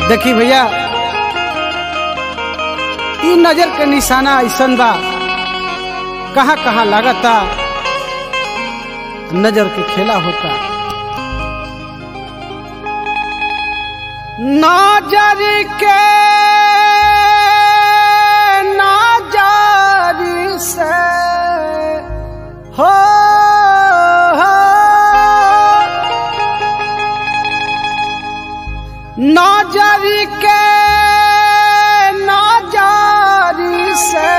देखी भैया ई नजर के निशाना ऐसन बा कहाँ कहाँ लागता नजर के खेला होता नजर के नजर से हो, हो नजर के नजर से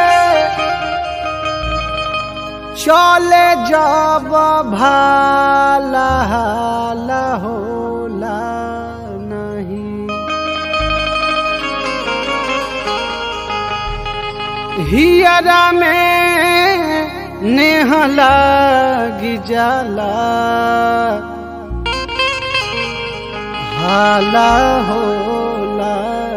चले जब भाला हाला होला नहीं हियरा में नेह लगी जाला हाला होला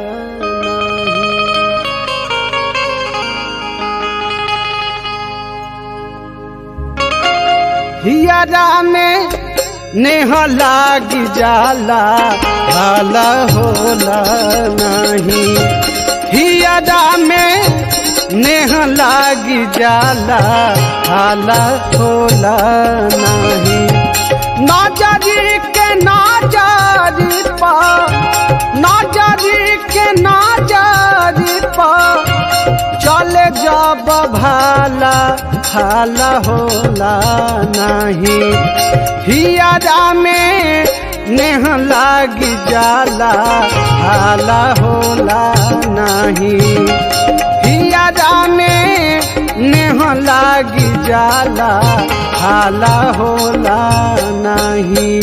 हियरा में नेह लागी जाला हाला होला नहीं हियरा में नेह लागी जाला हाला होला नहीं नजरी के नजरी पा नजरी के नजरी पा चले जब भाला हाला होला नहीं हियारा में नेह लागी जाला हाला होला नहीं हियारा में नेह लागी जाला हाला होला नहीं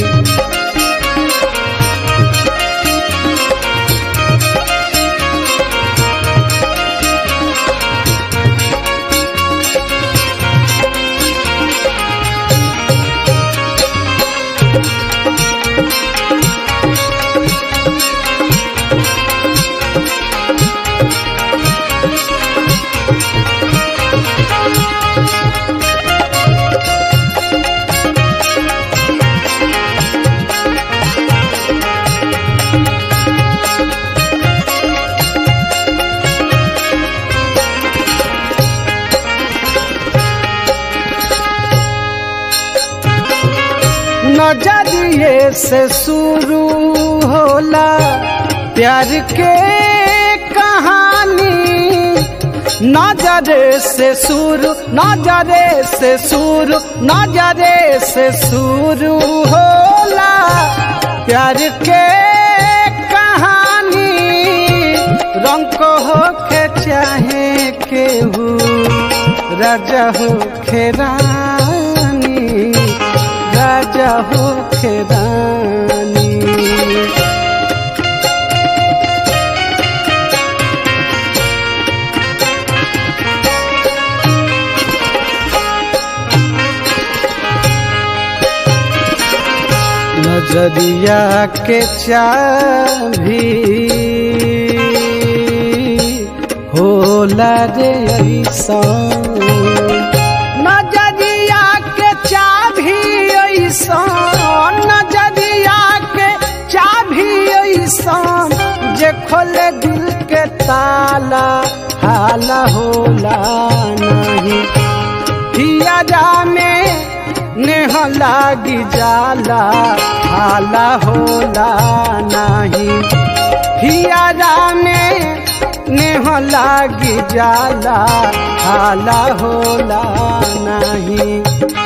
नजरिए से शुरू होला प्यार के कहानी नजरे से शुरू नजरे से शुरू नजरे से शुरू होला प्यार के कहानी रंग को हो के चाहे केहू राजा हो खेरानी राजा हो खेरानी नजरिया के चाभी होला रे ऐसा नजरिया के चाभी ऐसा नजरिया के चाभी ऐसा जे खोले दिल के ताला हाला होला नहीं हिया में नेह लागी जाला हाला होला नहीं हिया में नेह लागी जाला हाला होला नहीं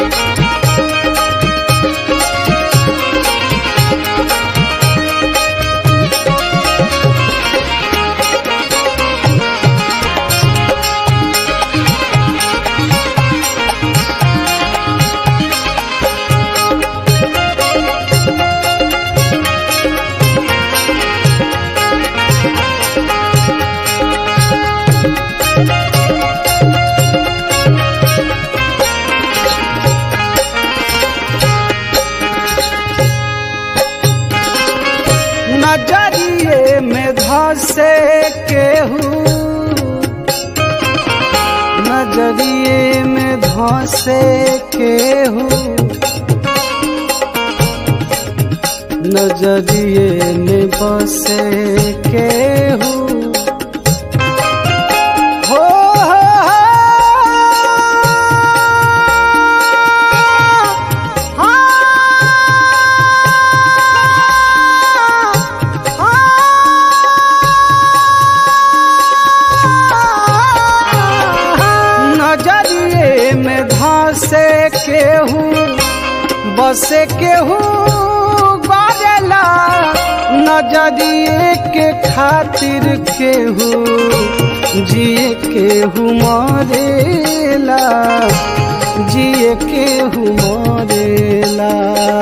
नजरिए में धसे केहू नजरिए में धसे केहू नजरिए में बसे केहू हो नजरिए में धसे केहू बसे केहू गरेला नजरिए के खातिर केहू जिए केहू मरेला जिए केहू मरेला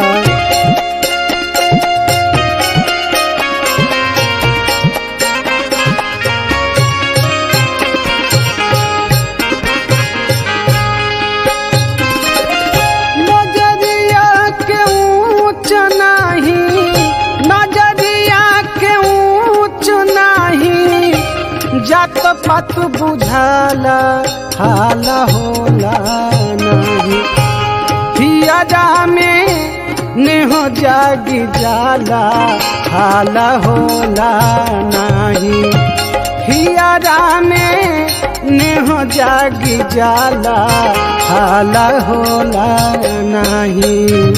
नजरिया के ऊंच नाही नजरिया के ऊंच नाही जात पात बुझाला हाल होला नाही हिया में नेह जागी जाला हाल होला नाही हिया में नेह जागी जाला हाल होला नाही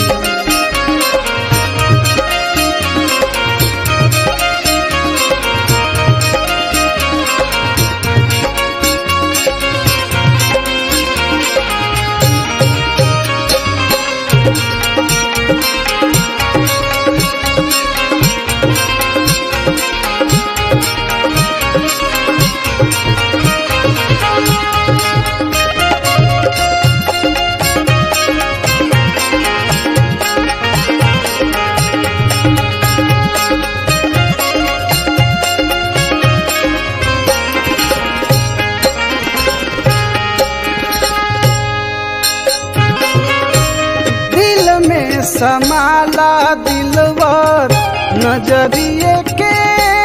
दिल में समाला दिलवर नजरिए के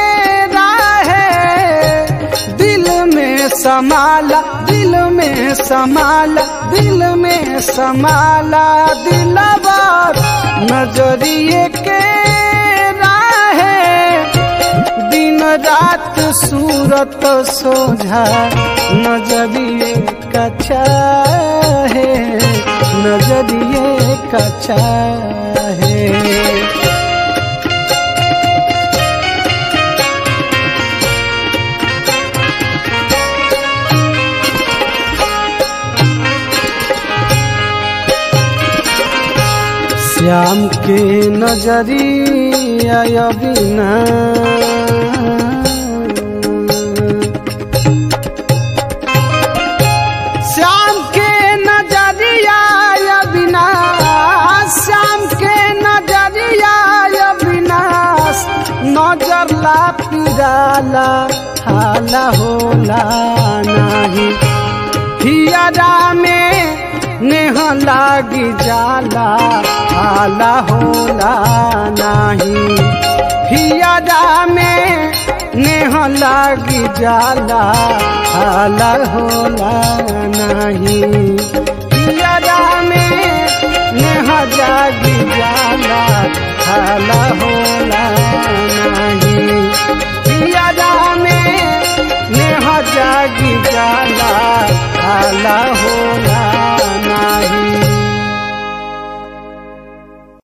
राहे दिल में समाला दिल में समाला दिल में समाला दिलवर नजरिए के राहे दिन रात सूरत सोझा नजरिए कचा है नजरिए कचा है श्याम के नजरिया बिना श्याम के नजरिया बिना श्याम के नजरिया बिना नजर ला पिराला हाला होला नाही हियरा में नेह लागी जाला हाला होला नाही हियरा में नेह लागी जाला हाला होला नाही हियरा में नेह जागी जाला हाला होला नाही हियरा में नेह जागी जाला हाला होला नाही